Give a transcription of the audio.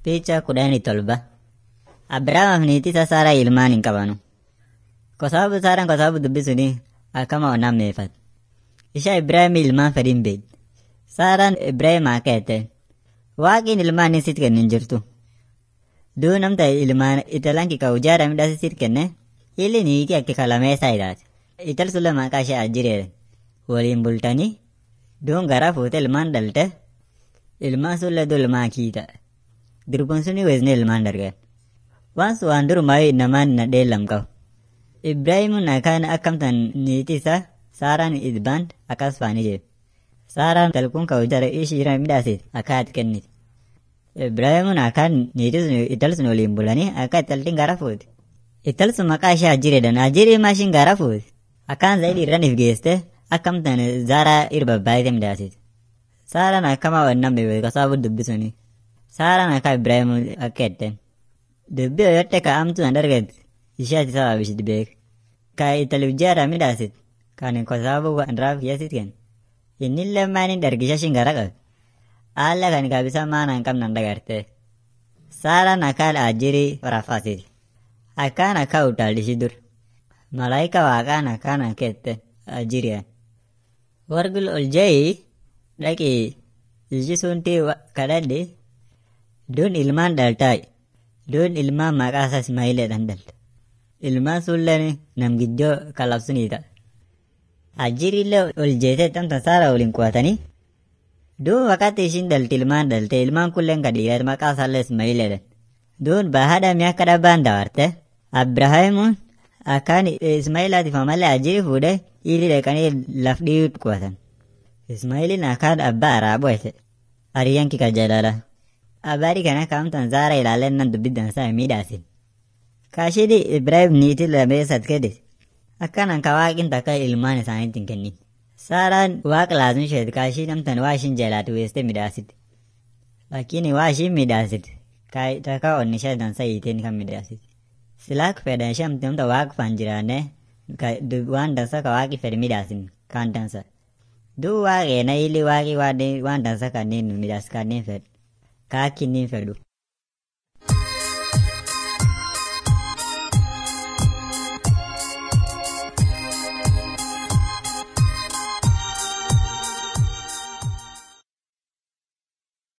Picha kudhanii tolba. Abiraamaaf niitii isaa Saaraa ilmaan hin qabanu. Kwa sababu Saaraan kwa sababu dubbi suni akkama onaan meefat. Isha Ibraahim ilmaan fedhin beed. Saaraan Ibraahim akka jette. Waaqiin ilmaan sit kennin jirtu. Duu namta ilmaan italan kika ujaara midhaasi sit kenne illi niitii akka kalameessaa ilaati. Ital sulle maqaa ishee ajjireedha. Waliin bultanii duun garaa fuute ilmaan dhalte ilmaan sulle du ilmaan kiita. Dirbuun suni weesne ilmaan dargan. Waan sun waan durumaa namaan na dheellam qabu. Ibraahimuun akkaan akkamtan niitii isaa Saaraan idbaan akkas faanii jee. Saaraan talkuun ka hojjara ishiira midhaasit akka ati kenniti. Ibraahimuun akkaan niitii sun ital sun waliin bulanii akka italtiin gara fuuti. Ital sun maqaa ishee Ajjireedhaan Ajjirii maashin gara fuuti. Akkaan zaidi irraan if geeste akkamtan Zaaraa irba baay'ee midhaasit. Saaraan akkama wannaan beeku kasaabu dubbi suni. Saaraan akka Ibraahimuun akka jetteen. Dubbi yoyote ka amtu an darget ishaati sababishit beek. Ka italif jaara midhaasit kan kwa sababu anraaf kiyyasit ken. Innillee maanin dargisha shingara qab. Alla kan kabisa maana hin qabnan dagarte. Saaraan akkaan ajjirii rafaasiti. Akkaan akka utaallishi dur. Malaayika waaqaan akkaan akka jette ajjiriyaan. Wargul ol jayi dhaqi ishi sunti kadhadhi duun ilmaan dhaltaayi. Duun ilmaan maqaa isaa Ismaa'ileedhaan dhalte. Ilmaan sulleen namgiddoo kalabsunii ta'a. Ajjiriillee ol jeetee tamta saara waliin qubatanii. Duun wakati ishiin dhalte ilmaan dhalte ilmaan kulleen kadhiirat maqaa isaallee Ismaa'ileedhaan. Duun bahaadhaa mi'a akka dhabbaan daawarte. Abrahaamuun akkaan Ismaa'ilaatiif malee ajjiri fuudhee ilii dhaqanii laf dhiiwutti qubatan. Ismaa'iliin akkaan abbaa araaboo ete. Hariyyaan kika jalala. Habari kana kamtan Zara ilaaleen nan dubbiddan isaa miidhaasin. Kaashidi Ibraahim niitii lameessat kede. Akkanan ka waaqin takka ilmaan isaaniitti hin kennin. Saaraan waaqa laasun isheet kaashii namtan waa ishiin jalaatu weeste midhaasiti. Lakini waa ishiin midhaasiti. Takka onni ishee dansa hiiteen kan midhaasiti. Silaak fedhan ishee amti namta waaqa faan jiraanne waan dansa ka waaqi fedhe midhaasin kaan dansa. Duu waaqee na ili waaqi waan dansa kanneen midhaas kanneen fedhu. Kaa kinniin fedhu.